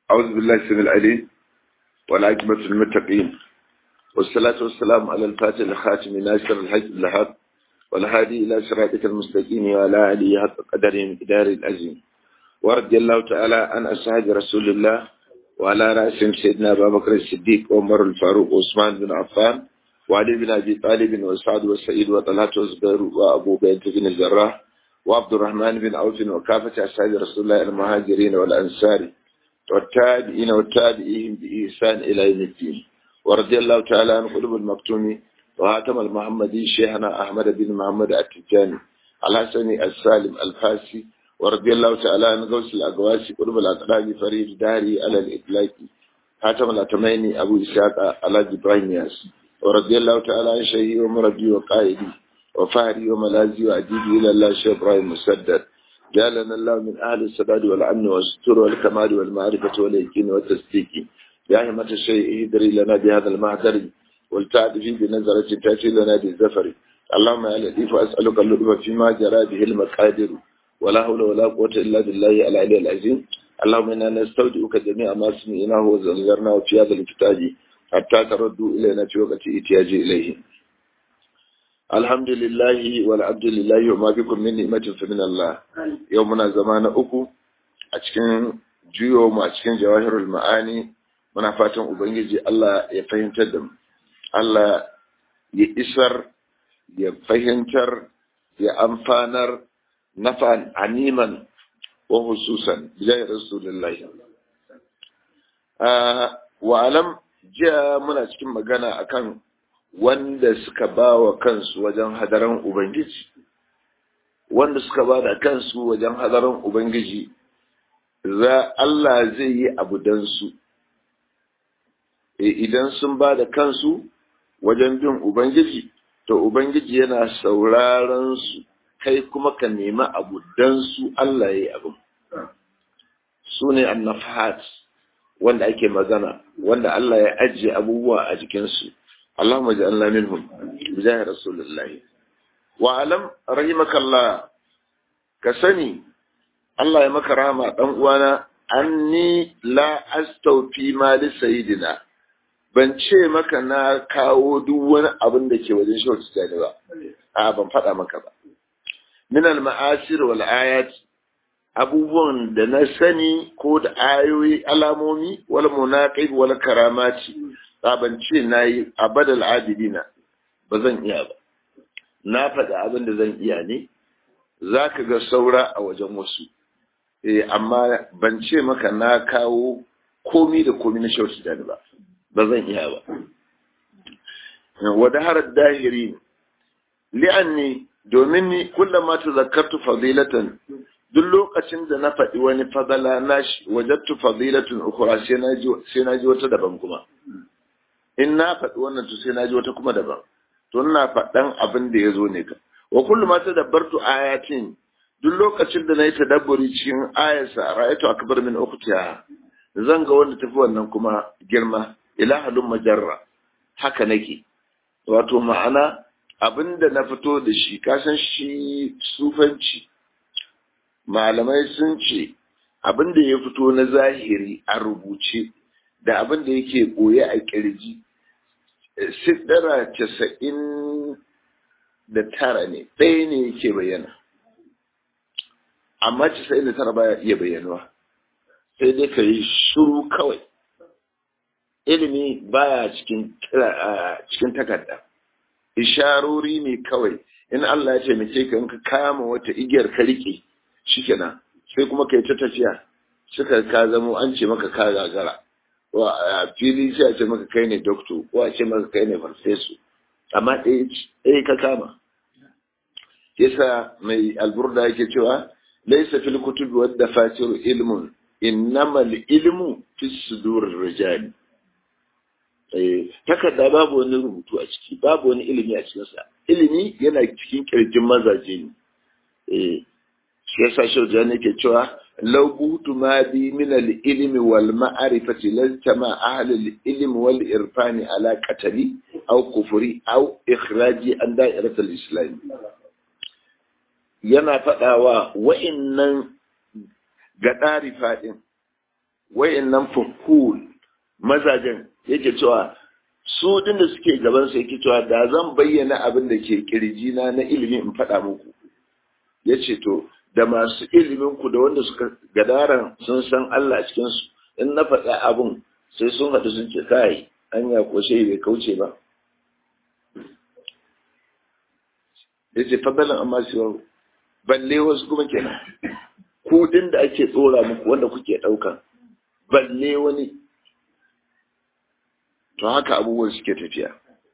أعوذ بالله السميع العليم والعاقبة للمتقين والصلاة والسلام على الفاتح الخاتم ناصر الحج الحق والهادي إلى صراطك المستقيم وعلى آله حق قدره مقدار العظيم ورضي الله تعالى عن أصحاب رسول الله وعلى رأسهم سيدنا أبا بكر الصديق وعمر الفاروق وعثمان بن عفان وعلي بن أبي طالب وسعد وسعيد وطلحة وزبير وأبو بكر بن الجراح وعبد الرحمن بن عوف وكافة أصحاب رسول الله المهاجرين والأنصار والتابعين والتابعين بإحسان إلى يوم الدين ورضي الله تعالى عن قلوب المكتوم وهاتم المحمدي شيخنا أحمد بن محمد التجاني الحسني السالم الفاسي ورضي الله تعالى عن غوث الأقواسي قلوب الأقراب فريد داري على الإطلاق هاتم الأتميني أبو إسحاق على إبراهيم ياس ورضي الله تعالى عن شيخي ومربي وقائدي وفهري وملازي وأديبي إلى الله شيخ إبراهيم مسدد جعلنا الله من أهل السداد والأمن والستر والكمال والمعرفة واليقين والتصديق يا همة الشيء اهدري لنا بهذا المهدر والتعدفي بنظرة تأتي لنا بالزفر اللهم يا لطيف أسألك اللطف فيما جرى به المقادر ولا حول ولا قوة إلا بالله العلي العظيم اللهم إنا نستودعك جميع ما سمعناه وزغرناه في هذا الكتاب حتى تردوا إلينا في وقت إتياج إليه الحمد لله والعبد لله وما بكم من نعمة فمن الله يومنا زمان uku a cikin juyo mu a cikin jawahirul ma'ani muna fatan ubangiji Allah ya fahimtar da mu Allah ya isar ya fahimtar ya amfanar nafan animan wa hususan bijai rasulullahi wa alam jiya muna cikin magana akan wanda suka ba wa kansu wajen hadaran Ubangiji, wanda suka ba da kansu wajen hadaran Ubangiji, za Allah zai yi abu don su, idan sun ba da kansu wajen bin Ubangiji, to Ubangiji yana sauraron su kai kuma ka nemi abu don su Allah ya yi abu. Su ne annafahat wanda ake magana, wanda Allah ya ajiye abubuwa a jikinsu. اللهم اجعلنا منهم بجاه رسول الله وعلم رحمك الله كسني الله يا مك رحمة دان uwana anni la astawfi mali sayidina ban ce maka na kawo duk wani abin da ke wajen shi wata ba a ban faɗa maka ba min al ma'asir wal ayat abubuwan da na sani ko da ayoyi alamomi wal munaqib wal karamati ban ce na yi abadal adilina ba zan iya ba na faɗa abin da zan iya ne za ka ga saura a wajen wasu amma ban ce maka na kawo komi da komi na shautu da ba ba zan iya ba wada harar dahiri li'anni domin ni kullum ma ta zakartu fadilatan duk lokacin da na faɗi wani fadala na shi wajattu fadilatun ukura sai na ji wata daban kuma in na faɗi wannan to sai na ji wata kuma daban to ina faɗan abin da ya zo ne ka wa kullum ma tadabbartu ayatin duk lokacin da nayi tadabburi cikin ayarsa ra'aytu akbar min ukhtiha zan ga wanda tafi wannan kuma girma ila halum majarra haka nake wato ma'ana abin da na fito da shi kasan shi sufanci malamai sun ce abin da ya fito na zahiri a rubuce da abin da yake ɓoye a ƙirji sidara casa'in da tara ne ɗaya ne yake bayyana amma casa'in da tara baya iya bayyanuwa sai dai ka yi shuru kawai ilimi baya cikin cikin takarda isharori ne kawai in Allah ya taimake ka in ka kama wata igiyar ka rike shikenan sai kuma kai ta tafiya suka ka zamo an ce maka ka gagara ko a fili sai a ce maka kai ne doctor ko a ce maka kai ne farfesu amma ɗaya ka kama yasa mai alburda yake cewa laisa fil kutubi wadda fatiru ilmun innamal ilmu fi sudurir rijal takarda babu wani rubutu a ciki babu wani ilimi a cikinsa ilimi yana cikin kirjin mazaje ne shi yasa shauja ne ke cewa law butu ma bi min al ilmi wal ma'rifati lastama ahli al ilmi wal irfani ala qatali aw kufri aw ikhraji an da'irat al islam yana fadawa wa'innan ga ɗari faɗin wayannan fuhul mazajen yake cewa su din da suke gaban su yake cewa da zan bayyana abin da ke kirjina na ilimi in faɗa muku yace to da masu ilimin ku da wanda suka gadaran sun san Allah cikin su in na faɗa abin sai sun haɗu sun ce kai anya ko sai bai kauce ba yace fadalan amma siwa balle wasu kuma kenan kudin da ake tsora muku wanda kuke ɗauka balle wani to haka abubuwan suke tafiya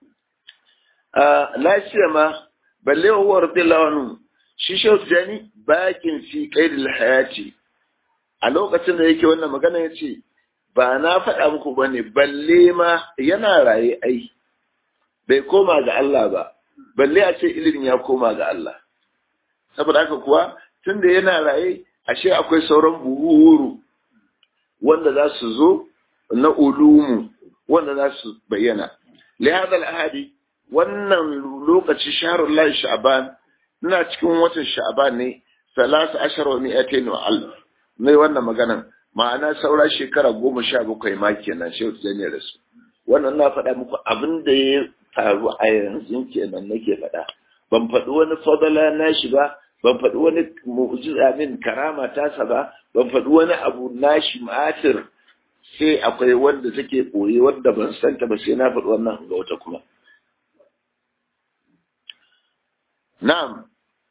a lafiya ma balle wa radiyallahu anhu shi shehu jani bakin fi qaidil hayati a lokacin da yake wannan magana yace ba na faɗa muku bane balle ma yana raye ai bai koma ga Allah ba balle a ce ilimin ya koma ga Allah saboda haka kuwa tunda yana raye ashe akwai sauran buhuru wanda za su zo na ulumu wanda za su bayyana lihada al'ahadi wannan lokaci shaharul lahi sha'ban ina cikin watan sha'ban ne salasa ashar wa mi'atain wa alf ne wannan maganan ma'ana saura shekara goma sha bakwai ma kenan shehu zane da su wannan na faɗa muku abin da ya faru a yanzu kenan nake faɗa ban faɗi wani fadala na shi ba ban faɗi wani mu'jiza min karama tasa ba ban faɗi wani abu nashi ma'atir sai akwai wanda take ɓoye wanda ban santa ba sai na faɗi wannan ga wata kuma na'am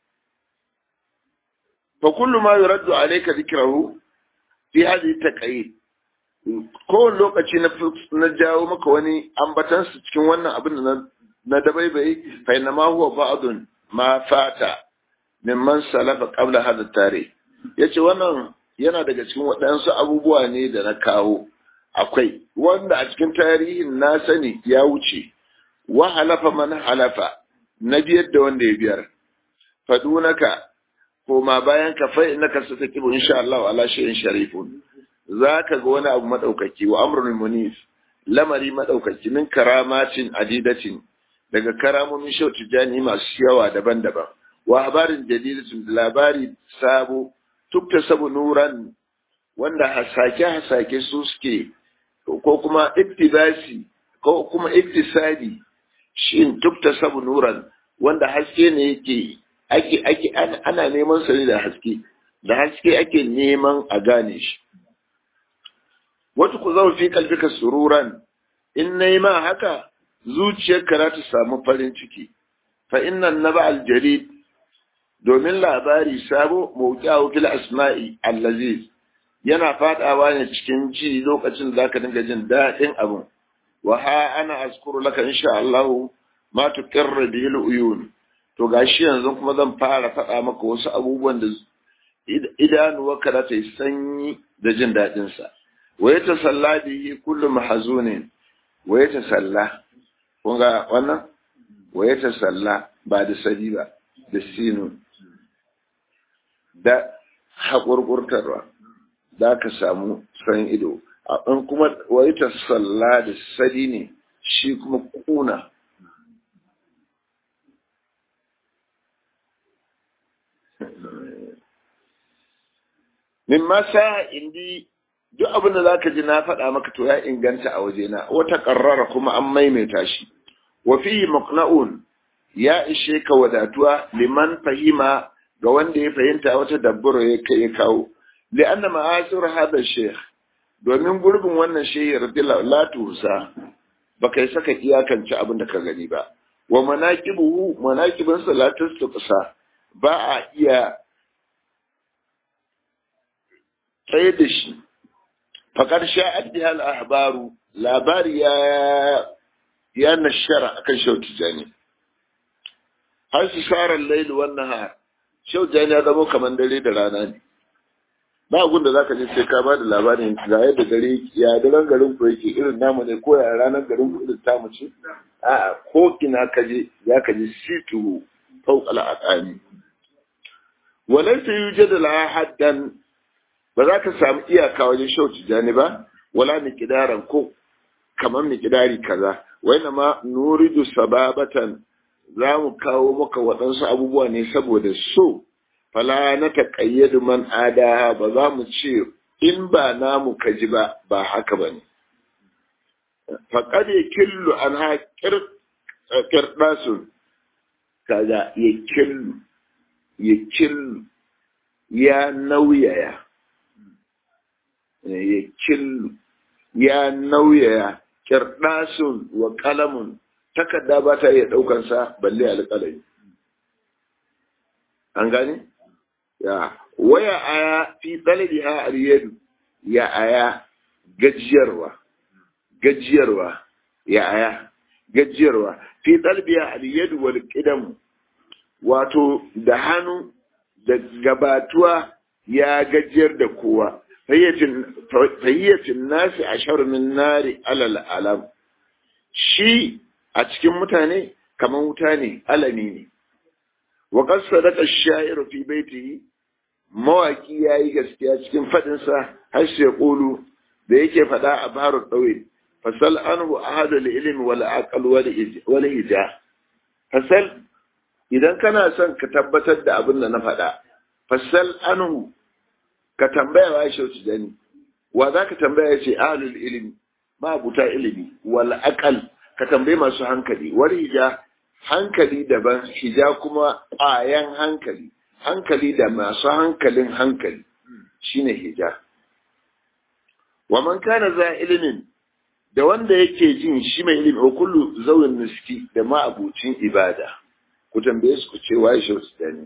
fa kullu ma yuraddu alayka dhikrahu fi hadhihi taqayid kowane lokaci na jawo maka wani ambatansu cikin wannan abin da na dabaibai fa inna ma huwa ba'dun ma fata mimman salafa qabla hada tare yace wannan yana daga cikin waɗansu abubuwa ne da na kawo akwai wanda a cikin tarihin na sani ya wuce wa halafa man halafa na biyar da wanda ya biyar fadunaka ko ma bayan ka fa innaka satakibu insha Allah ala shay'in sharifun zaka ga wani abu madaukaki wa amrul munif lamari madaukaki min karamatin adidatin daga karamomin shautu jani masu yawa daban-daban wa habarin jadidatun labari sabo tukta sabu nuran wanda hasake hasake su suke ko kuma iktibasi ko kuma iktisadi shin tukta sabu nuran wanda haske ne yake ake ake ana neman sa ne da haske da haske ake neman a gane shi wata ku zama fi kalbika sururan in nayi ma haka zuciyarka za ta samu farin ciki fa innan naba aljarid domin labari sabo mawqi'u fil asma'i allaziz yana fadawa ne cikin ji lokacin da zaka dinga jin daɗin abun wa ha ana azkuru laka insha Allah ma tuqirru bihi uyun to gashi yanzu kuma zan fara faɗa maka wasu abubuwan da idanuwarka za ta yi sanyi da jin daɗin sa wa yatasalla bihi kullu mahzunin wa yatasalla kun ga wannan wa yatasalla ba da sadi ba da sinun da haƙurƙurtarwa za ka samu san ido in kuma wai ta salla da sadi ne shi kuma kuna min masa indi duk abin da za ka ji na faɗa maka to ya inganta a wajena wata ƙarrara kuma an maimaita shi wa fihi maqna'un ya ishe ka wadatuwa liman fahima ga wanda ya fahimta wata dabbura ya kai kawo li'anna ma'asir hada sheikh domin gurbin wannan shehi radiyallahu la tusa baka yi saka iyakance abin da ka gani ba wa manaqibuhu manaqibin salatus tuqsa ba a iya tsaye da shi faqad sha'at biha al-ahbaru labari ya ya nashara akan shautu jani har su share laili wannan har shau jani ya zama kamar dare da rana ne ba gun da zaka je sai ka ba da labarin ga yadda dare ya daren garin ku yake irin namu ne ko ya ranar garin ku irin tamu ce a ko ina ka je ya ka ji situ fawqa al-aqami walaysa yujadu la haddan ba za ka samu iyaka wajen shau jani ba wala miqdaran ko kamar miqdari kaza wa ma nuridu sababatan za mu kawo maka waɗansu abubuwa ne saboda so fala na taƙayyadu man ada ba za mu ce in ba namu ka ji ba ba haka ba ne faƙad ya killu an haƙir ƙirɗasun kaga ya killu ya killu ya nauyaya ya killu ya nauyaya ƙirɗasun wa ƙalamun takarda ba ta iya ɗaukansa balle alƙalami an gane? ya waya aya fi ɗalibiha aliyadu ya aya gajiyarwa gajiyarwa ya aya gajiyarwa fi ɗalibiha aliyadu wal ƙidamu wato da hannu da gabatuwa ya gajiyar da kowa fayyacin nasi a sharumin nari alal alam shi a cikin mutane kamar wuta ne alami ne wa sadaka sha'iru fi baitihi mawaki yayi gaskiya cikin fadin sa har sai qulu da yake fada a baru dawil fasal anhu ahadu ilm wal aql wal hija fasal idan kana son ka tabbatar da abin da na fada fasal anhu ka tambaya wa shi tijani wa za ka tambaya ce ahlul ilmi ma buta ilimi wal aqal ka tambaye masu hankali wal hija hankali daban hija kuma ƙwayan hankali hankali da masu hankalin hankali shine hija wa man kana za ilimin da wanda yake jin shi mai ilimi wa kullu zawin nuski da ma abucin ibada ku tambaye su ku ce waye shi ne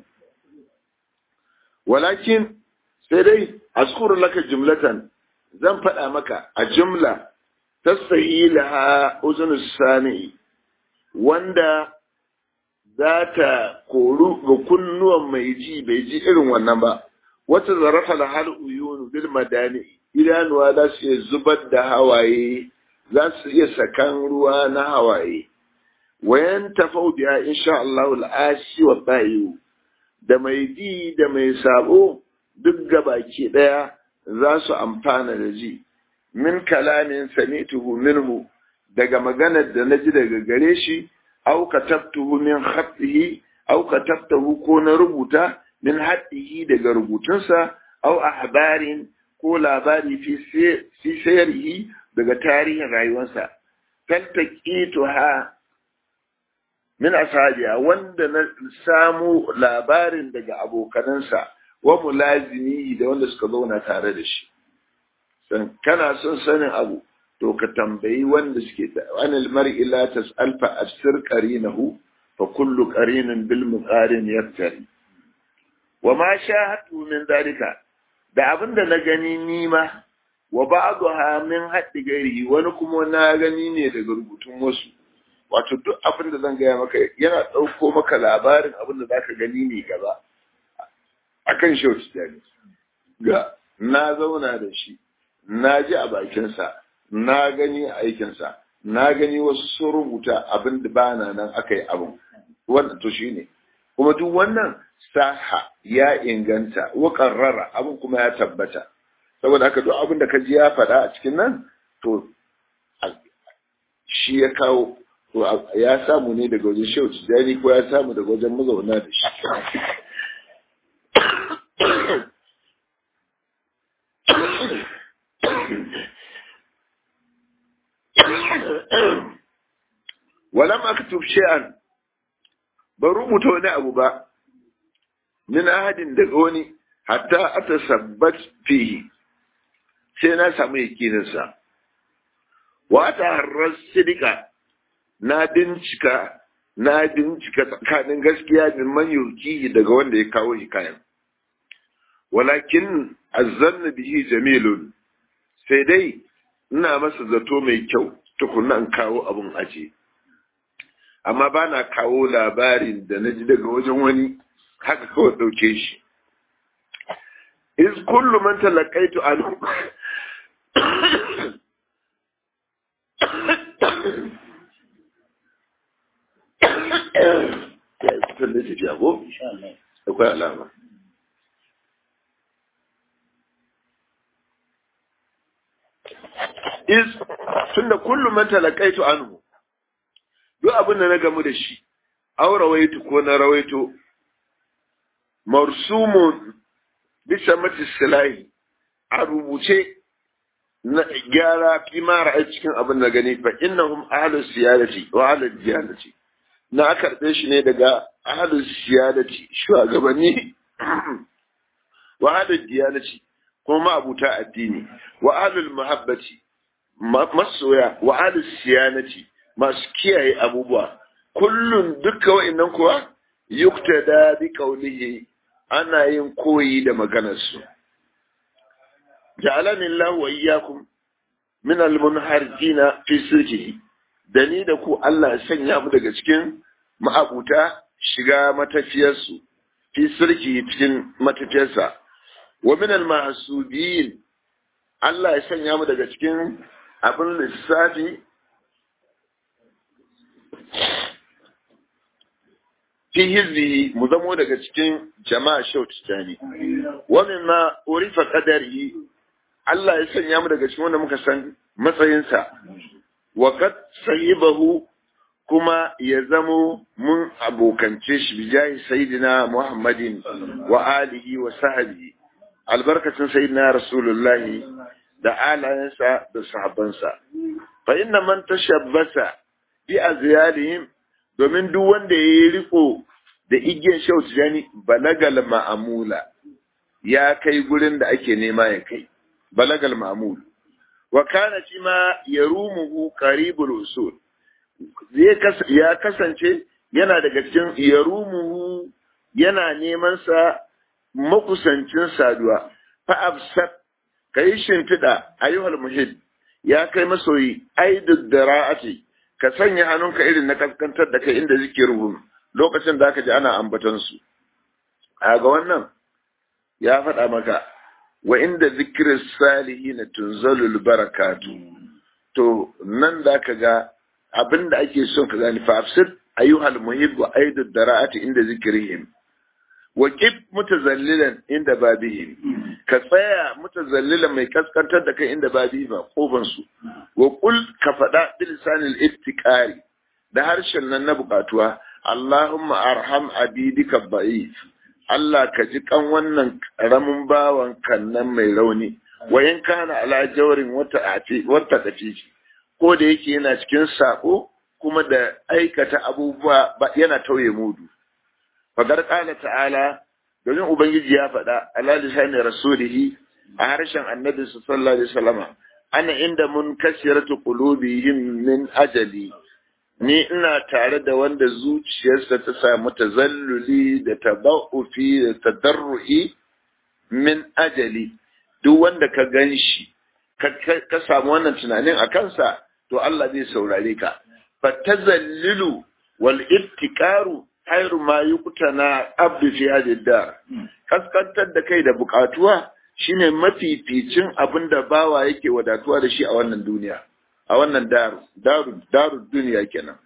walakin sai dai askuru laka jumlatan zan faɗa maka a jumla tasahilaha uzunus sami'i wanda za ta koru ga kunnuwan mai ji bai ji irin wannan ba wata zarafa da hal uyunu bil madani idanuwa za su iya zubar da hawaye za su iya sakan ruwa na hawaye wayan tafau biya insha Allah al'ashi wa bayu da mai ji da mai sabo duk gabaki daya za su amfana da ji min kalamin sami'tuhu minhu daga maganar da naji daga gare shi au katabtuhu min khatihi au katabtahu ko na rubuta min hadihi daga rubutunsa au ahbarin ko labari fi fi sayrihi daga tarihin rayuwarsa ha min ashabiya wanda na samu labarin daga abokanansa wa mulazimi da wanda suka zauna tare da shi san kana son sanin abu to ka tambayi wanda suke da anil mar'i la tas'al fa asir qarinahu fa kullu qarinin bil muqarin yaftari wa ma shahatu min dalika da abinda na gani nima wa ba'daha min haddi gairi wani kuma na gani ne daga rubutun wasu wato duk abin da zan gaya maka yana ɗauko maka labarin abin da zaka gani ne gaba akan shi ga na zauna da shi na ji a bakinsa na gani a aikinsa na gani wasu sun rubuta abin da bana nan aka yi abin wannan to shine kuma duk wannan saha ya inganta wa qarrara abin kuma ya tabbata saboda haka duk abin da ka ji ya faɗa a cikin nan to shi ya kawo to ya samu ne daga wajen shehu tijjani ko ya samu daga wajen mazauna da shi walam aktub shay'an ban rubuta wani abu ba min ahadin daga wani hatta atasabbat fihi sai na samu yakinin sa wa ta harras sidika na bincika na bincika tsakanin gaskiya min man yurkihi daga wanda ya kawo hikayan walakin azzanna bihi jamilun sai dai ina masa zato mai kyau tukunna in kawo abun aje amma ba na kawo labarin da na ji daga wajen wani haka kawai ɗauke shi is kullu man talaqaitu anhu akwai alama is tunda kullu man talaqaitu anhu duk abin da na gamu da shi aw rawaitu ko na rawaito marsumun bisa mati silahi a rubuce na gyara kimara a cikin abin da gani fa innahum ahlus siyadati wa ahlul diyanati na karɓe shi ne daga ahlus siyadati shugabanni wa ahlul diyanati kuma abuta addini wa ahlul muhabbati masoya wa ahlus siyanati masu kiyaye abubuwa kullun duka wa'annan kuwa yuktada bi qawlihi ana yin koyi da maganarsu ja'alani Allah wa iyyakum min al-munharjina fi sirrihi da ni da ku Allah ya sanya mu daga cikin ma'abuta shiga matafiyarsu fi sirki cikin matafiyarsa wa min al-mahsubin Allah ya sanya mu daga cikin abin lissafi fi hizbi mu zamo daga cikin jama'a shaut tani wa mimma urifa qadarihi Allah ya sanya mu daga cikin wanda muka san matsayinsa wa qad sahibahu kuma ya zamo mun abokance shi bijahi sayyidina Muhammadin wa alihi wa sahbihi albarkacin sayyidina rasulullahi da alayensa da sahabbansa fa inna man tashabbasa bi azyalihim domin duk wanda ya yi riko da igiyar shautu jani balagal ma'amula ya kai gurin da ake nema ya kai balagal ma'amul wa kana shi ma ya rumuhu qaribul usul ya kasance yana daga cikin ya rumuhu yana neman sa makusancin saduwa fa absat kai shimfiɗa ayyuhal muhid ya kai masoyi aidud dara'ati ka sanya hannunka irin na kaskantar da kai inda zikiruhum lokacin da aka ji ana ambaton su a ga wannan ya faɗa maka wa inda zikirin salihi na tunzalul barakatu to nan da ka ga abin da ake son ka gani fafsir ayyuhal muhib wa aidud dara'ati inda zikirihim wa kif mutazallilan inda babihim ka tsaya mutazallilan mai kaskantar da kai inda babihim a kofan su wa qul ka faɗa bilisanil iftikari da harshen nan na bukatuwa Allahumma arham abidika da'if Allah ka ji kan wannan karamin bawan kannan mai rauni wa in kana ala jawrin wata ati wata tafici ko da yake yana cikin sako kuma da aikata abubuwa yana tauye mudu fagar qala ta'ala domin ubangiji ya faɗa ala lisani rasulihi a harshen annabi sallallahu alaihi wasallama ana inda mun kasiratu qulubihim min ajali ni ina tare da wanda zuciyarsa ta samu tazalluli da tabaufi da tadarru'i min ajali duk wanda ka gan shi ka samu wannan tunanin a kansa to Allah zai saurare ka fa tazallilu wal iftikaru khairu ma yuqtana abdu fi hadhihi dar kaskantar da kai da bukatuwa shine mafificin abin da bawa yake wadatuwa da shi a wannan duniya a wannan daru daru daru duniya kenan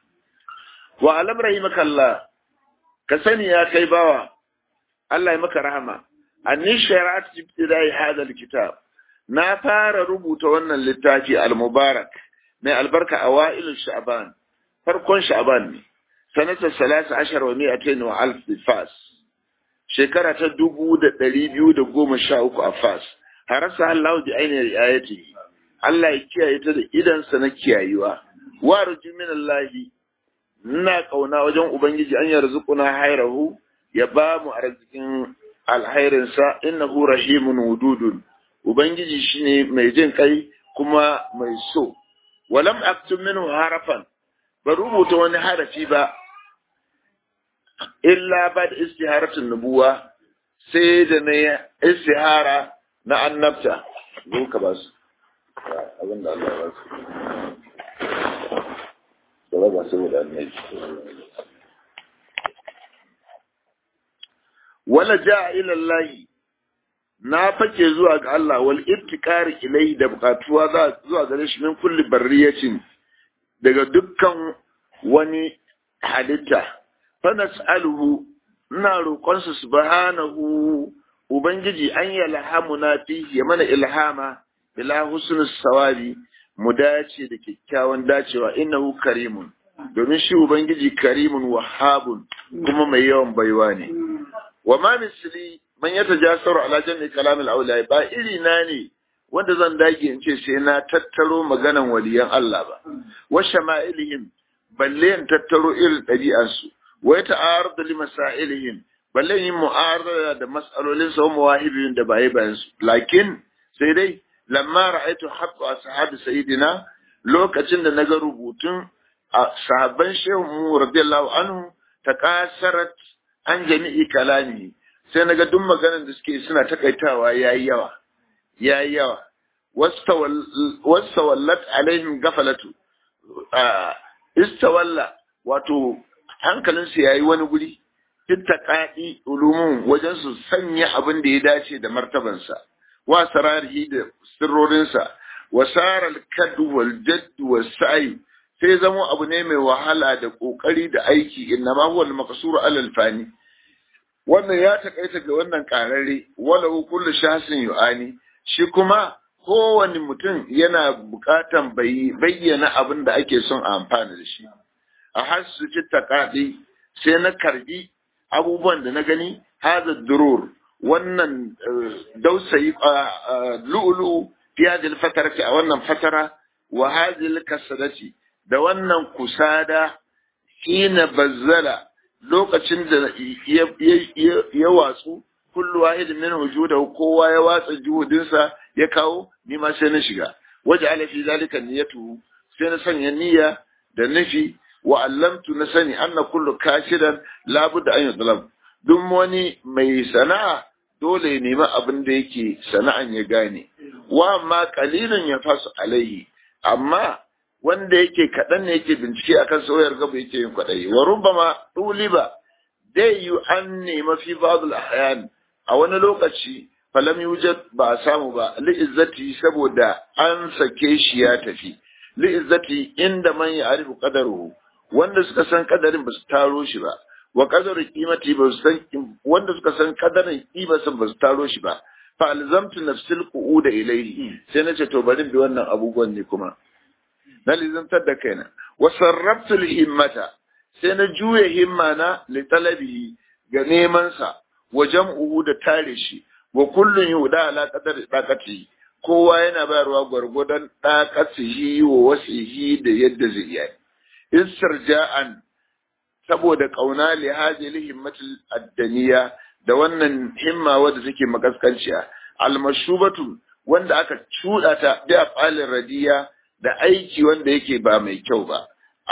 wa alam rahimakallah ka sani ya kai bawa Allah ya maka rahama anni shari'at ibtidai hadha alkitab na fara rubuta wannan littafi al-mubarak mai albarka awa'il sha'ban farkon sha'ban ne sanata salasa ashar wa mi'atain wa alf fas shekara ta dubu da ɗari biyu da goma sha uku a fas harasa Allah bi ainihin ayati Allah ya kiyaye ta da idansa na kiyayewa wa ruju min Allah ina kauna wajen ubangiji an yarzuquna hayrahu ya ba mu arzikin alhairinsa innahu rahimun wududun ubangiji shine mai jin kai kuma mai so walam aktub minhu harafan ba rubuta wani harafi ba illa ba da istiharatun nubuwa sai da na istihara na annabta zo ka ba su abin da Allah ya ba su da ba su da annabi wala ja ila Allah na fake zuwa ga Allah wal ibtikari ilai da bukatuwa za zuwa gare shi min kulli barriyatin daga dukkan wani halitta fa nas'aluhu ina roƙonsa subhanahu ubangiji an yalhamuna fihi ya mana ilhama ila husnus sawabi mu dace da kyakkyawan dacewa innahu karimun domin shi ubangiji karimun wahabun kuma mai yawan baiwa ne wa ma misli man yatajasaru ala jami kalamil awliya ba iri na ne wanda zan dage in ce sai na tattaro maganan waliyan Allah ba wa shama'ilihim balle in tattaro irin ɗabi'ansu wa ta'arud li masailihim balle yin mu'arada da mas'alolin sa mawahibin da bai bayan su lakin sai dai lamma ra'aytu haqqu ashabi sayyidina lokacin da naga rubutun sahabban shehu mu radiyallahu anhu taqasarat an jami'i kalami sai naga duk maganar da suke suna takaitawa yayi yawa yayi yawa wastawallat alaihim gafalatu istawalla wato hankalinsu yayi wani guri ittaqadi ulumun wajen su sanya abin da ya dace da martabansa wa sararihi da sirrorinsa wa saral kadu wal jadd was sa'i sai zamo abu ne mai wahala da kokari da aiki innama huwa al maqsur ala al fani wannan ya takaita ga wannan karare walau kullu shasin yu'ani shi kuma kowane mutum yana bukatan bayyana abin da ake son a amfana da shi a hasu ci takaɗi sai na karbi abubuwan da na gani haza durur wannan dausayi lu'ulu fi hadhihi fatarati a wannan fatara wa hadhihi kasadati da wannan kusada hina bazzala lokacin da ya watsu kullu wahidin min wujudahu kowa ya watsa juhudinsa ya kawo ni ma sai na shiga waje ala fi zalika niyyatu sai na sanya niyya da nufi wa allamtu na sani anna kullu kashidan la budda an yudlam duk wani mai sana'a dole ya nemi abin da yake sana'an ya gane wa amma qalilun ya fasu alaihi amma wanda yake kaɗan ne yake bincike akan sauyar gaba yake yin kwaɗayi wa rubbama ɗuliba dai yu an nema fi ba'dul ahyan a wani lokaci falam yujad ba a samu ba li'izzati saboda an sake shi ya tafi li'izzati inda man ya arifu qadaruhu wanda suka san kadarin ba su taro shi ba wa qadaru qimati ba su san wanda suka san kadarin qimatin ba su taro shi ba fa alzamtu nafsil qu'uda ilayhi sai nace to bari bi wannan abubuwan ne kuma na lizantar da kaina wa sarraftu himmata sai na juya himma na li talabihi ga neman sa wa jam'uhu da tare shi wa kullun yuda ala qadari daqati kowa yana bayarwa gwargwadon daqatihi wa wasihi da yadda zai yi istirja'an saboda kauna li hadhihi himmatul addaniya da wannan himma wadda take makaskanciya almashubatu wanda aka cuda ta bi afalin radiya da aiki wanda yake ba mai kyau ba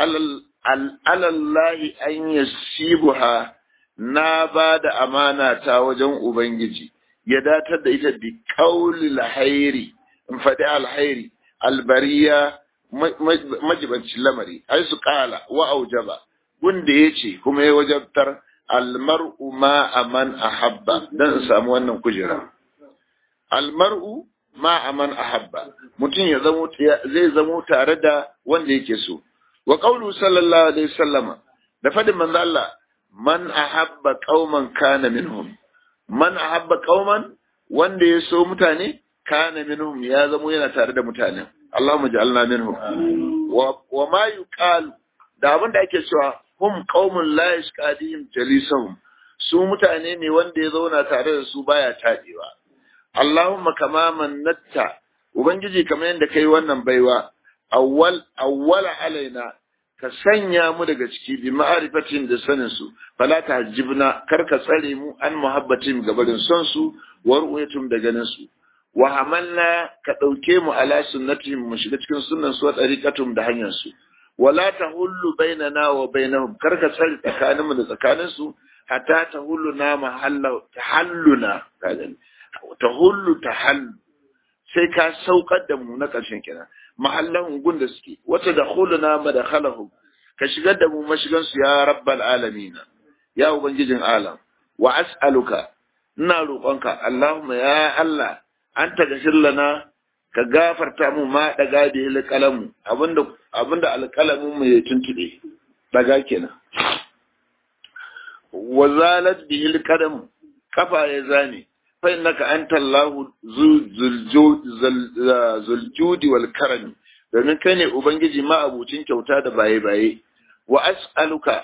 alallahi an yasibuha na ba da amana ta wajen ubangiji ya datar da ita bi kauli alhairi in faɗi alhairi albariya majibancin lamari ai su kala wa aujaba gunda ya ce kuma ya wajabtar almar'u ma aman ahabba dan in samu wannan kujera almar'u ma aman ahabba mutum ya zamo zai zamo tare da wanda yake so wa qawlu sallallahu alaihi wasallama da fadin manzo Allah man ahabba qauman kana minhum man ahabba qauman wanda ya so mutane kana minhum ya zamo yana tare da mutanen Allahumma ja'alna minhum wa ma yuqalu da abin da ake cewa hum qaumun la yashqadihim jalisahum su mutane ne wanda ya zauna tare da su baya tadewa Allahumma kama mannatta ubangiji kamar yadda kai wannan baiwa awwal awwala alaina ka sanya mu daga ciki bi ma'arifatin da sanin su fala tahjibna kar ka tsare mu an muhabbatin gabarin son su wa ru'yatum da ganin su wa hamalna ka dauke mu ala sunnatihim mu shiga cikin sunnan su wa tariqatum da hanyar su wala tahullu bainana wa bainahum kar ka tsare tsakanin mu da tsakanin su hatta tahullu na mahalla tahalluna kadan tahullu tahallu sai ka saukar da mu na ƙarshen kenan mahallahun gun da suke wata da huluna madakhalahum ka shigar da mu mashigan su ya rabbal alamin ya ubangijin alam wa as'aluka ina roƙonka Allahumma ya Allah anta gashir lana ka gafarta mu ma daga da alƙalamu abinda abinda alƙalamin mu ya tuntube daga kenan wa zalat bihi alqadam kafa ya zane فإنك أنت الله ذو الجود والكرم domin kai ne Ubangiji ma'abucin kyauta da baye-baye, wa as'aluka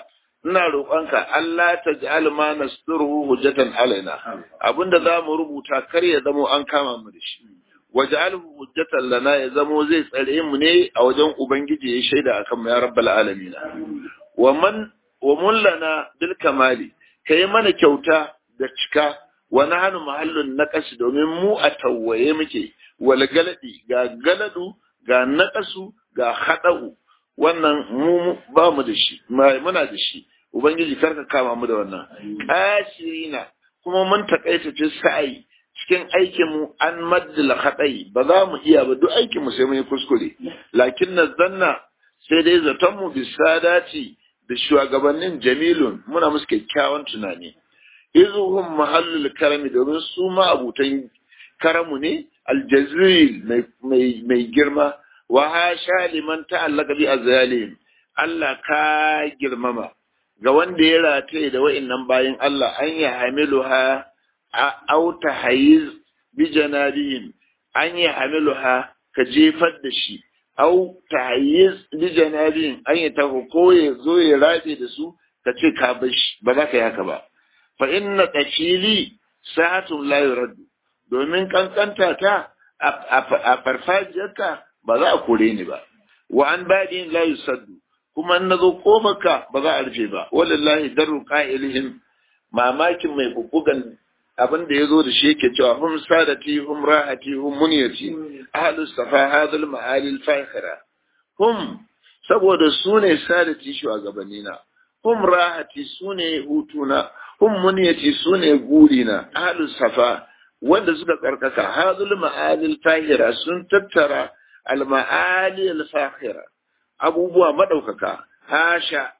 ina roƙonka Allah ta ja'al ma nasturuhu hujjatan alaina abinda za mu rubuta kar ya zamo an kama mu da shi waj'alhu hujjatan lana ya zamo zai tsare mu ne a wajen ubangiji ya shaida akan mu ya rabbal alamin wa man wa mun lana bil kamali kai mana kyauta da cika wa nahnu mahallun naqas domin mu a tawaye muke wal galadi ga galadu ga naqasu ga hadau wannan mu ba mu da shi muna da shi ubangiji karka kama mu da wannan ashirina kuma mun takaita fi sa'i cikin aikin mu an maddala hadai ba za mu iya ba duk aikin mu sai mun yi kuskure lakin na zanna sai dai zaton mu bisadati da shugabannin jamilun muna musu kyakkyawan tunani izuhum mahallul karami domin su ma abutan karamu ne aljazil mai girma wa hasha liman ta'allaka bi azzalim Allah ka girmama ga wanda ya rataye da wa'annan bayin Allah an ya hamiluha au tahayiz bi janabihim an ya hamiluha ka jefar da shi au tahayiz bi janabihim an ya taho ko ya zo ya rabe da su ka ce ka bar shi ba za ka yi haka ba fa inna tafili sa'atun la yuraddu domin kankanta ta a farfajiyarka ba za a kore ni ba wa an badin la yusaddu kuma in nazo kofarka ba za a rufe ba wallahi darru qa'ilihim mamakin mai bubbugan abin da yazo da shi yake cewa hum sadati hum rahati hum munyati ahlu safa hadal ma'ali al-fakhira hum saboda su ne sadati shugabannina hum rahati su ne hutuna hum munyati su ne gurina ahlu safa wanda suka karkaka hadul ma'ali al-fakhira sun tattara al-ma'ali al-fakhira abubuwa madaukaka hasha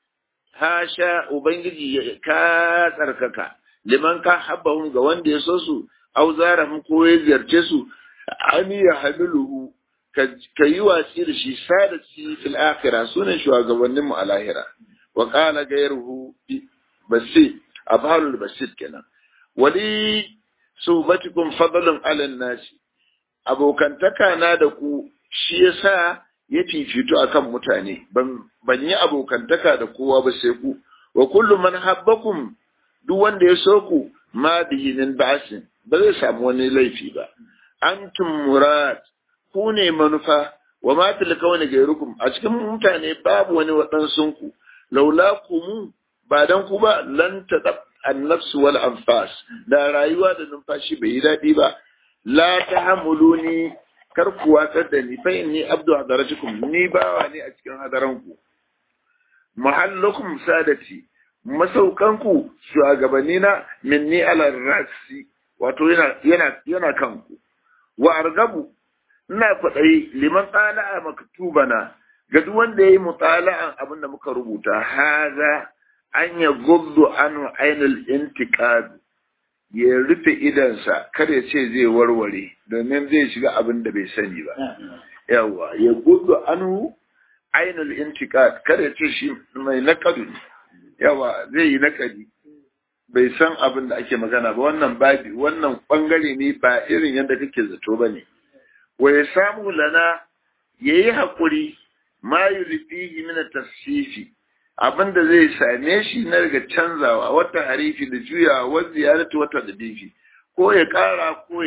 hasha ubangiji ka tsarkaka liman ka habbahum ga wanda ya so su au zarahum ko ya ziyarce su an ya hamiluhu ka yi watsi da shi sadati fil akhirah sunan shugabannin mu a lahira wa qala gairuhu basi abhalul basit kenan wali suhbatikum fadlun ala nasi abokantaka na da ku shi yasa ya fifito akan mutane ban yi abokantaka da kowa ba sai ku wa kullu man habbakum duk wanda ya so ku ma bihi min ba'sin ba zai samu wani laifi ba antum murad ku ne manufa wa ma fil kawni gairukum a cikin mutane babu wani waɗansun ku laula kumu ba dan ku ba lan tadab an-nafs wal anfas da rayuwa da numfashi bai yi daɗi ba la tahamuluni kar ku watsar da ni fa inni abdu hadaratukum ni bawa ne a cikin hadaranku mahallukum sadati masaukanku shugabannina minni ala rasi wato yana yana yana kanku wa argabu ina kwaɗayi liman tsala'a maktubana ga duk wanda yayi mutala'an abin da muka rubuta haza an ya guddu anu ainul intiqad ya rufe idansa kar ya ce zai warware domin zai shiga abin da bai sani ba yawa ya gudu anu ainul intiqad kar ya ce shi mai nakadu yawa zai yi nakadi bai san abin da ake magana ba wannan babi wannan bangare ne ba irin yadda kake zato ba ne wa ya samu lana ya yi haƙuri ma yulfihi min tasfifi abin da zai same shi na daga canzawa wata harifi da juyawa wa ziyaratu wata da difi ko ya ƙara ko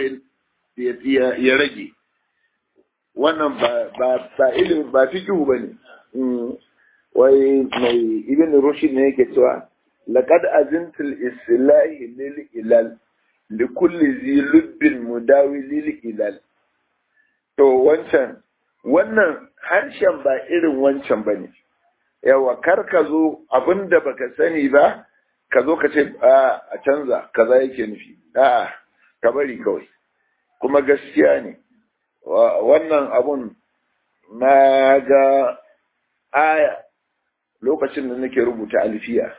ya rage wannan ba ba ba ilimin ba fikihu bane wai mai ibn rushd ne yake cewa laqad azintul islahi lil ilal li kulli zi lubbin mudawi lil ilal to wancan wannan harshen ba irin wancan bane yawa kar ka zo abinda baka sani ba ka zo ka ce a canza kaza yake nufi a'a ka bari kawai kuma gaskiya ne wannan abun na ga aya lokacin da nake rubuta alfiya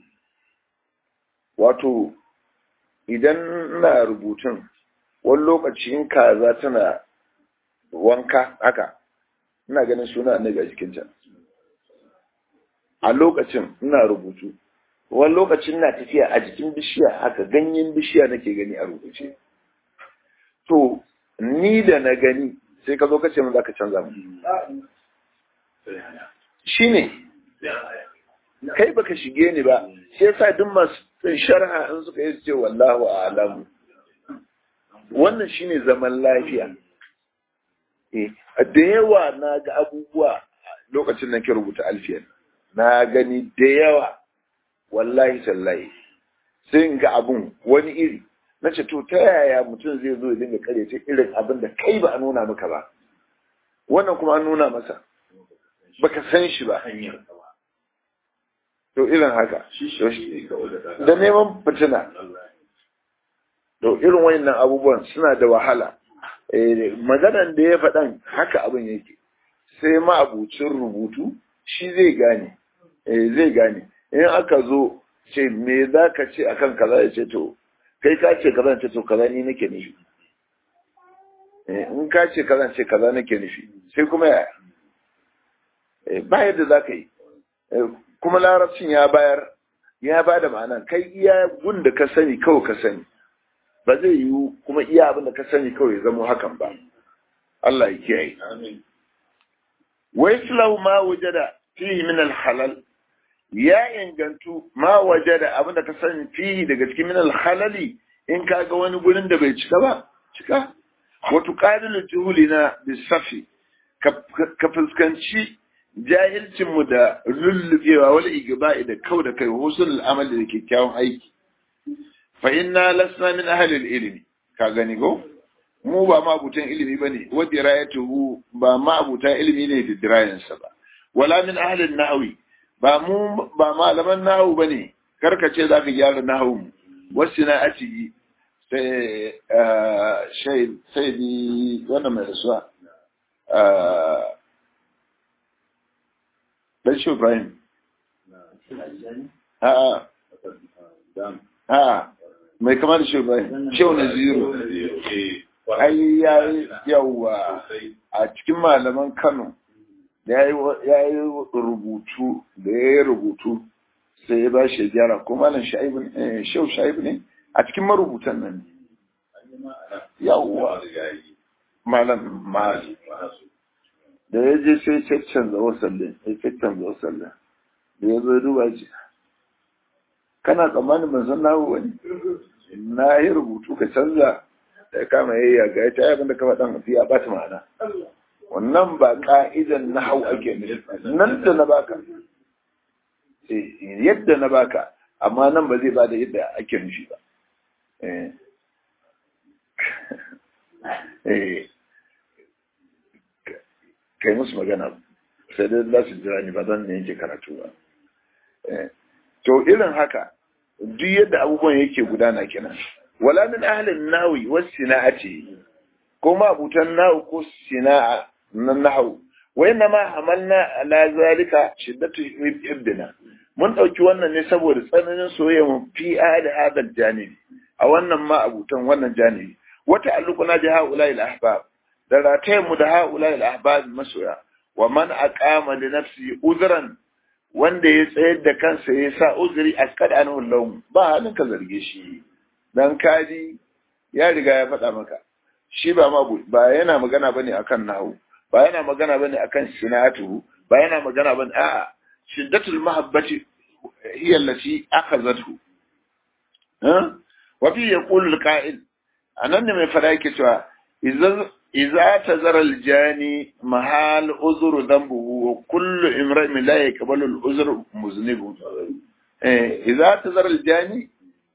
wato idan ina rubutun wani lokacin kaza tana wanka haka ina ganin suna annabi a jikinta a lokacin ina rubutu wani lokacin na tafiya a jikin bishiya haka ganyen bishiya nake gani a rubuce to ni da na gani sai ka zo ka ce min za ka canza mu shi ne kai baka shige ni ba shi yasa duk masu sharha in suka yi ce wallahu a'lamu wannan shine zaman lafiya eh da yawa na ga abubuwa lokacin da ke rubuta alfiyan na gani da yawa wallahi tallahi sai in ga abun wani iri na ce to ta yaya mutum zai zo ya dinga karyata irin abin da kai ba a nuna maka ba wannan kuma an nuna masa baka san shi ba to irin haka da neman fitina to irin wayannan abubuwan suna da wahala maganan da ya faɗan haka abin yake sai ma'abucin rubutu shi zai gane zai gane in aka zo ce me za ka ce akan kaza ya ce to kai ka ce kaza ce to kaza ni nake nufi in ka ce kaza ce kaza nake nufi sai kuma ya ba yadda za ka yi kuma larabcin ya bayar ya ba da ma'ana kai iya gun da ka sani kawai ka sani ba zai yiwu kuma iya abin da ka sani kawai ya zama hakan ba Allah ya kiyaye wa islahu ma wajada fihi min al-halal ya ingantu ma wajada abin da ka sani fihi daga cikin min al-halali in ka ga wani gurin da bai cika ba cika wa tuqadilu juhulina bisafi ka fuskanci jahilcinmu da lullubewa wani igba'i da kau da kai husul amali da kyakkyawan aiki fa inna lasna min ahlil ilmi ka gani go mu ba ma abutan ilimi bane wa dirayatuhu ba ma abutan ilimi ne da dirayansa ba wala min ahlil nahwi ba mu ba malaman nahwu bane karkace zaka gyara nahwu mu wasina'ati sai sai sai wannan mai rasuwa dan shi Ibrahim. A'a. A'a. Mai kama da shi Ibrahim. Shehu na zero. Ai ya yi yawa a cikin malaman Kano ya yi rubutu da ya yi rubutu sai ya ba shi gyara ko malam shaibu ne shehu shaibu ne a cikin marubutan nan yawa malam malam da ya je sai caccanza wasallin ya caccanza wasallin da ya zo ya duba ce kana tsammanin ban san nahu wani na yi rubutu ka canza da ya kama yayya ga ya ta abin da ka faɗan fi ya bata ma'ana wannan ba ka'idan na hau ake nufi nan da na baka yadda na baka amma nan ba zai bada yadda ake nufi ba kai musu magana sai dai za su jira ni ba zan ne yake karatu ba to irin haka duk yadda abubuwan yake gudana kenan wala min ahlin nawi was sina'ati ko ma abutan nawu ko sina'a na nahwu wa inna ma hamalna ala zalika shiddatu ibdina mun dauki wannan ne saboda tsananin soyayya mu fi ahli hadal janibi a wannan ma abutan wannan janibi wata alluquna bi haula al ahbab da ratayen mu da haula al ahbab masoya wa man aqama li nafsi uzran wanda ya tsayar da kansa ya sa uzuri askad anhu lahum ba halin ka zarge shi dan kaji ya riga ya faɗa maka shi ba ma ba yana magana bane akan nahu ba yana magana bane akan sinatu ba yana magana bane a'a shiddatul mahabbati hiya allati akhazathu ha wa fi yaqulu al-qa'il anan ne mai fada yake cewa idan idza tazara al-jani mahal uzru dhanbuhu wa kullu imra'in la yaqbalu al-uzru muznibu eh idza tazara al-jani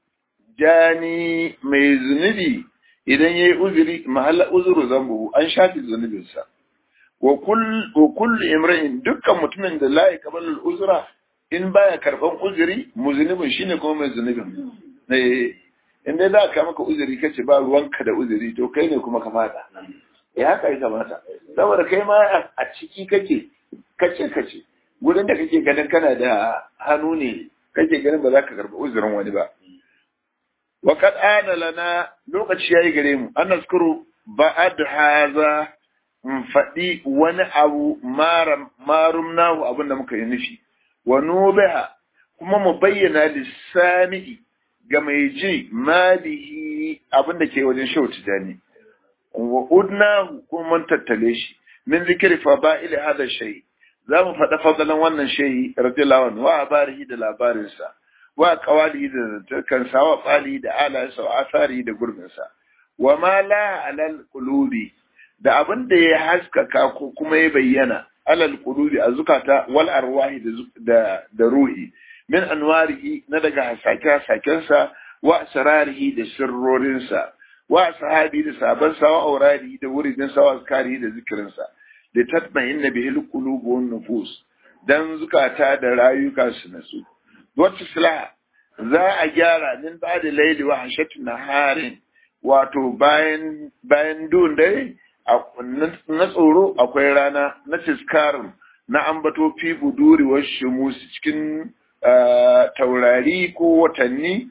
jani mai zunubi idan yayi uzuri mahal uzru dhanbuhu an shafi zunubinsa wa kullu imra'in dukkan mutumin da la yaqbalu al-uzra in baya karban uzuri muzinibin shine kuma mai zunubin eh in dai za ka maka uzuri kace ba ruwanka da uzuri to kai ne kuma ka fada eh haka ya kamata saboda kai ma a ciki kake kace kace gurin da kake ganin kana da hannu ne kake ganin ba za ka karba uzurin wani ba wa qad ana lana lokaci yayi gare mu an naskuru ba'ad haza in faɗi wani abu marum nahu abin da muka yi nufi wa nubiha kuma mu bayyana lissani'i ga mai ji malihi abin da ke wajen shau tijani wa udnahu kuma mun tattale shi min zikiri fada'il hada shay za mu faɗa fadalan wannan shehi radiyallahu anhu wa abarihi da labarinsa wa qawalihi da zantarkansa wa qalihi da alayensa wa asarihi da gurbinsa wa ma la alal qulubi da abin da ya haskaka ko kuma ya bayyana alal qulubi a zukata wal arwahi da da ruhi min anwarihi na daga hasake hasakensa wa asrarihi da sirrorinsa wa sahabi da sabansa wa auradi da wuridinsa wa azkari da zikirinsa da tatma'inna bihi alqulub wan nufus dan zukata da rayuka su nasu wata sila za a gyara min ba da laili wa hashatu naharin wato bayan bayan dun dare na tsoro akwai rana na tiskarin na ambato fi buduri wa shimus cikin taurari ko watanni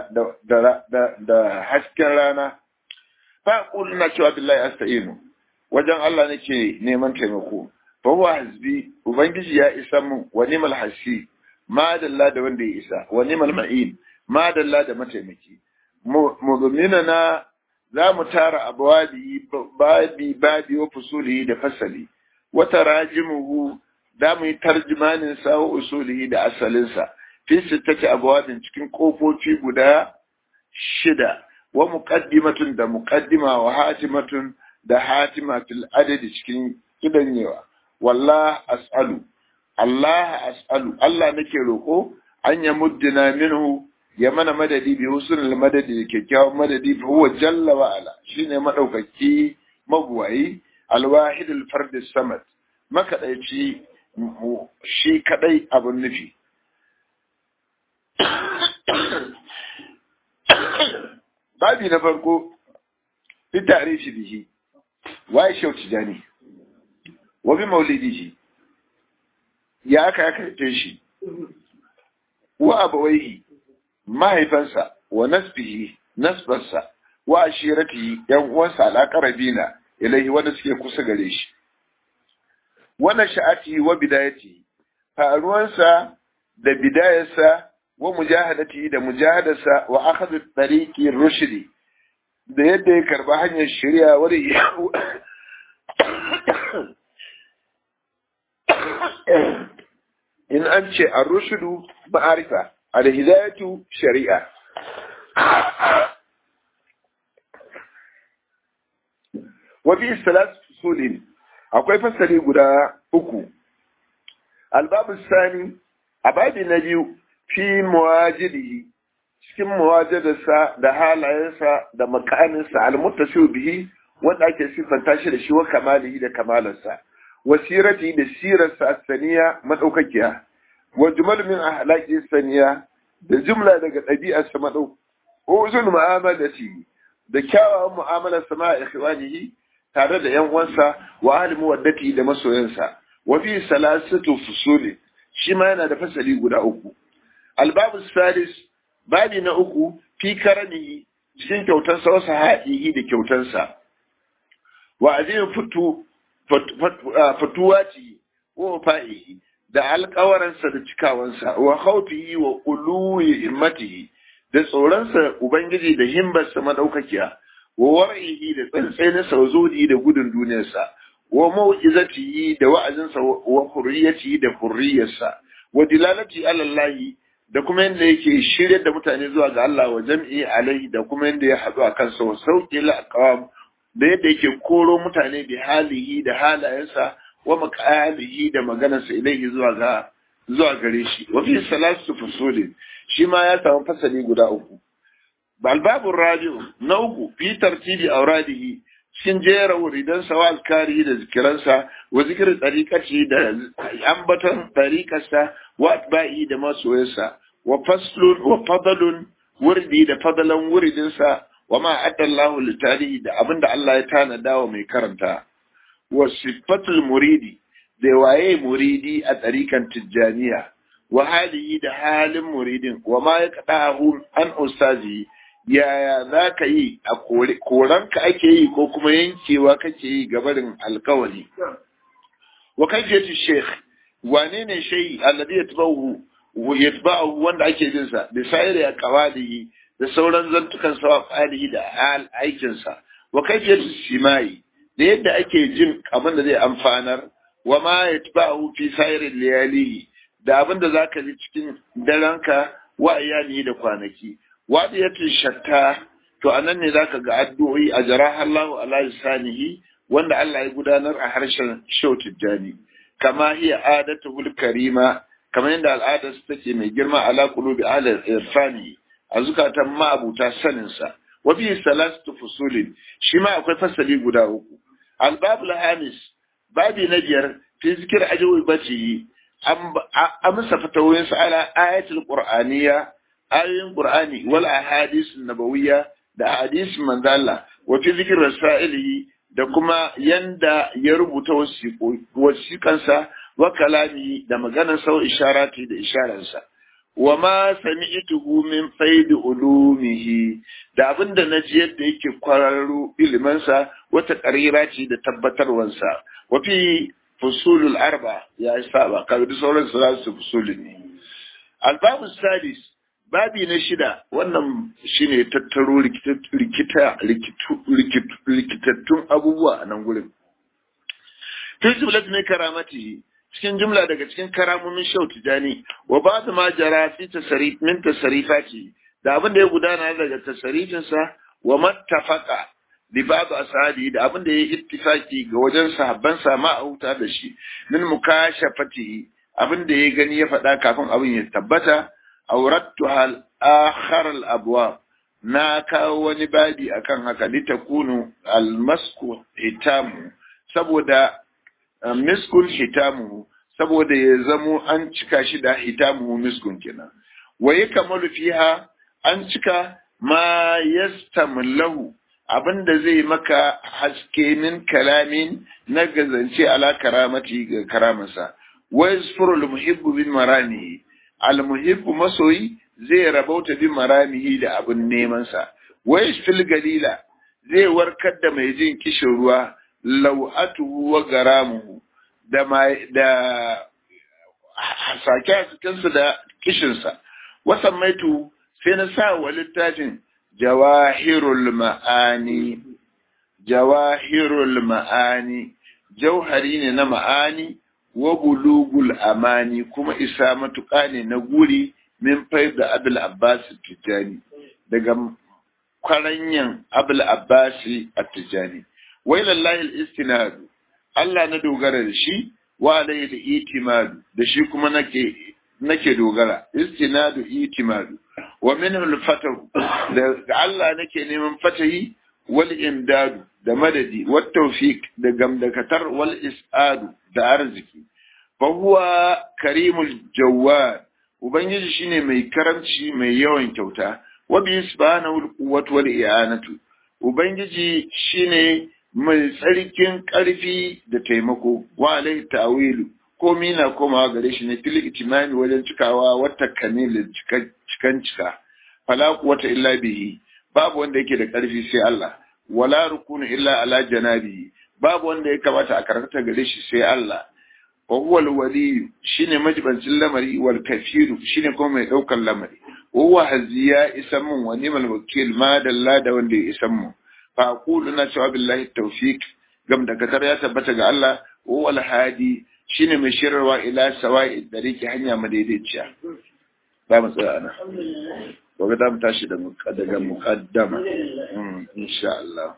da hasken rana fa na cewa billahi asta'inu wajen Allah nake neman taimako fa huwa hasbi ubangiji ya isa mun wa nimal hasi ma dalla da wanda ya isa wa nimal ma'in ma dalla da mataimaki mudumina na za mu tara abwadi babi babi wa fusuli da fasali wa tarajimuhu da mu yi tarjimanin sa wa usulihi da asalinsa fi sittati abwadin cikin kofofi guda shida wa muqaddimatun da muqaddima wa hatimatun da hatima fil adadi cikin kidanyewa wallah as'alu Allah as'alu Allah nake roko an ya muddina minhu ya mana madadi bi husnul madadi da kyakkyawan madadi fa huwa jalla wa ala shine madaukaki mabuwayi alwahid alfard samad makadaici shi kadai abun nufi babi na farko fi tarihi bihi waye shau tijani wa bi maulidihi ya aka ya karfe shi wa abawaihi mahaifansa wa nasbihi nasbarsa wa ashiratihi yan uwansa alaqarabina ilaihi wanda suke kusa gare shi wannan sha'ati wa bidayati faruwansa da bidayarsa wa mujahadati da mujahadarsa wa akhadhu tariqi rushdi da yadda ya karba hanyar shari'a wani in an ce a rushudu ma'arifa alhidayatu shari'a wa fi salat fusulin akwai fasali guda uku albabu sani a babi na biyu fi muwajidihi cikin muwajadarsa da halayensa da makaninsa almuttasiu bihi wanda ake siffanta shi da shi wa kamalihi da kamalarsa wa sirati da sirarsa asaniya madaukakiya wa jumal min ahlaqi saniya da jumla daga ɗabi'arsa madau uzul mu'amalati da kyawawan mu'amalar sama a ikhwanihi tare da yan uwansa wa ahli muwaddati da masoyansa wa fi salasatu fusuli shi ma yana da fasali guda uku albabu salis babi na uku fi karamihi cikin kyautarsa wasu haɗihi da kyautarsa wa azin fitu fatuwati wa fa'ihi da alƙawaransa da cikawansa wa khawfihi wa uluwi immatihi da tsoronsa ubangiji da himbarsa madaukakiya wa war'ihi da tsantsaninsa wa zudi da gudun duniyarsa wa mau'izatihi da wa'azinsa wa hurriyatihi da hurriyarsa wa dilalati alallahi da kuma yadda yake shirya da mutane zuwa ga Allah wa jam'i alaihi da kuma yadda ya haɗu a kansa wa sauƙi la'aqam da yadda yake koro mutane bi halihi da halayensa wa maqalihi da maganarsa ilaihi zuwa ga zuwa gare shi wa fi salatu fusulin shi ma ya samu fasali guda uku balbabun rabi'u na uku fi tartibi auradihi cikin jera wuridan sa wa alkari da zikiransa wa zikirin tsarikaci da ambaton tsarikarsa wa atba'i da masoyansa wa faslun wa fadalun wurdi da fadalan wuridinsa wa ma addallahu litarihi da abinda Allah ya tanada wa mai karanta wa sifatul muridi da waye muridi a tsarikan tijjaniya wa halihi da halin muridin wa ma ya kaɗahu an ustazi yaya za ka yi a koranka ake yi ko kuma yankewa kake yi gabarin alkawari wa kafiyatu sheikh wane ne shayi alladhi yatba'uhu yatba'uhu wanda ake bin sa da sayri ya qawalihi da sauran zantukan sa falihi da hal aikin sa wa kafiyatu simai da yadda ake jin abin da zai amfanar wa ma yatba'u fi sayrin layalihi da abin da zaka ji cikin daranka wa iyali da kwanaki wadiyatul shatta to anan ne zaka ga addu'o'i a jaraha Allahu ala lisanihi wanda Allah ya gudanar a harshen shautul jani kama hiya adatul karima kamar yadda al'adar su take mai girma ala qulubi ala irfani a zukatan ma'abuta sanin sa wa fi salatu fusulin shi ma akwai fasali guda uku albabul hamis babi na biyar fi zikir ajawi bace an amsa fatawoyin sa ala ayatul qur'aniyya ayoyin qur'ani wal ahadith nabawiyya da hadis manzala wa fi zikir rasailihi da kuma yanda ya rubuta wasiƙansa wa kalami da maganar sau isharati da isharansa wa ma sami'tuhu min faidi ulumihi da abinda na ji yadda yake kwararru ilimansa wata ƙarira ce da tabbatarwansa wa fi fusulul arba ya saba kaga duk sauran su za su fusuli ne albabu sadis babi na shida wannan shine tattaro rikita rikitattun abubuwa a nan gurin fi jumlat ne karamati cikin jumla daga cikin karamomin shau tijani wa ba su ma jara fi tasarif min tasarifati da abin da ya gudana daga tasarifinsa wa mattafaqa li ba'd ashabi da abin da ya ittifaki ga wajen sahabban sa ma auta da shi min mukashafati abin da ya gani ya faɗa kafin abin ya tabbata aurattuha al-akhar al-abwab na kawo wani babi akan haka litakunu al-masku hitamu saboda miskun hitamu saboda ya zamo an cika shi da hitamu miskun kenan wa yakmalu fiha an cika ma yastamlahu abinda zai maka haske min kalamin na gazance ala karamati ga karamansa wa yasfuru al-muhibbu bin maranihi almuhibbu masoyi zai rabauta bi maramihi da abin nemansa wai fil galila zai warkar da mai jin kishin ruwa lau'atuhu wa garamuhu da da sake cikinsa da kishinsa wasan maitu sai na sa wa littafin jawahirul ma'ani jawahirul ma'ani jauhari ne na ma'ani wa bulugul amani kuma isa matuƙa ne na guri min da abul abbas tijani daga kwaranyan abul abbas tijani wai lallahi al-istinadu Allah na dogara da shi wa alayhi al-itimadu da shi kuma nake nake dogara istinadu itimadu wa minhu al-fatahu da Allah nake neman fatahi wal imdadu da madadi wat tawfiq da gamdakatar wal is'adu da arziki fa huwa karimul jawwad ubangiji shine mai karamci mai yawan kyauta wa bi subhanahu al-quwwatu wal i'anatu ubangiji shine mai tsarkin ƙarfi da taimako wa alaihi ta'wilu komi na komawa gare shi ne fil itimami wajen cikawa wata kamilin cikan cika fala quwwata illa bihi babu wanda yake da ƙarfi sai Allah wala rukunu illa ala janabihi babu wanda ya kamata a karkata gare shi sai Allah wa huwa al-wali shine majibancin lamari wal kafiru shine kuma mai daukar lamari wa huwa haziya isan mun wa nimal wakil ma dalla da wanda ya isan mun fa aqulu na cewa billahi tawfiq gam da katar ya tabbata ga Allah wa huwa al-hadi shine mai shirarwa ila sawa'i dariki hanya madaidaiciya ba mu tsaya ana gobe za mu tashi daga muqaddama insha Allah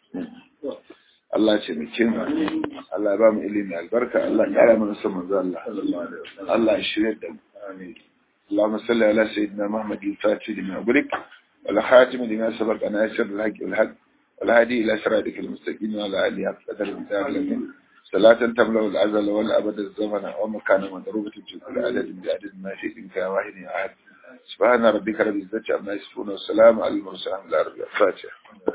Allah ce mu kin Allah ba mu ilimi albarka Allah ya kara mana son manzo Allah Allah ya shirye da mu amin اللهم صل على سيدنا محمد الفاتح لما أغلق والخاتم لما سبق أن يسر الحق والحق والهادي إلى صراطك المستقيم وعلى آله حق قدر المتعلق صلاة تملأ الأزل والأبد الزمن ومكان مضروبة في كل عدد بعدد ما شئت كواحد أحد سبحان ربك رب العزة عما يصفون والسلام على المرسلين الفاتحة